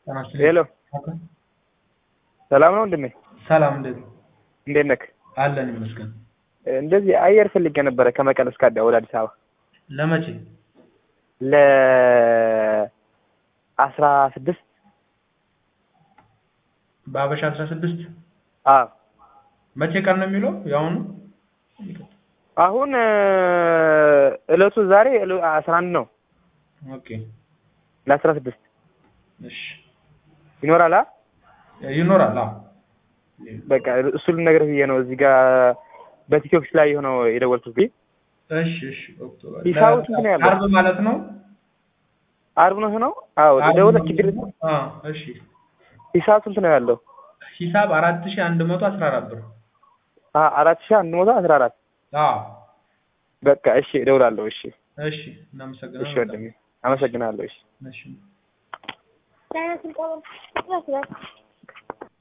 ጤና ይስጥልኝ። ሄሎ ሰላም ነው ወንድሜ? ሰላም እንዴት ነው? እንዴት ነክ? አለን ይመስገን። እንደዚህ አየር ፈልጌ ነበረ ከመቀሌ እስከ አዳ- ወደ አዲስ አበባ ለመቼ? ለ አስራ ስድስት በአበሻ አስራ ስድስት አዎ መቼ ቀን ነው የሚለው የአሁኑ? አሁን እለቱ ዛሬ እለ- አስራ አንድ ነው ኦኬ ለአስራ ስድስት እሺ ይኖራል አ ይኖራል። አዎ በቃ እሱ ልነግርህ ብዬ ነው እዚህ ጋር በቲክቶክ ላይ የሆነው የደወልኩት ብዬ እሺ እሺ ኦክቶበር ሂሳቡ ስንት ነው ያለው? ዓርብ ማለት ነው። አርብ ነው ነው አዎ ዓርብ ደውለህ ነው። ችግር የለም። አዎ እሺ ሂሳብ ስንት ነው ያለው? ሂሳብ አራት ሺህ አንድ መቶ አስራ አራት ብር። አ አራት ሺህ አንድ መቶ አስራ አራት አዎ በቃ እሺ እደውላለሁ እሺ እሺ እናመሰግናለን። እሺ ወንድሜ አመሰግናለሁ እሺ እሺ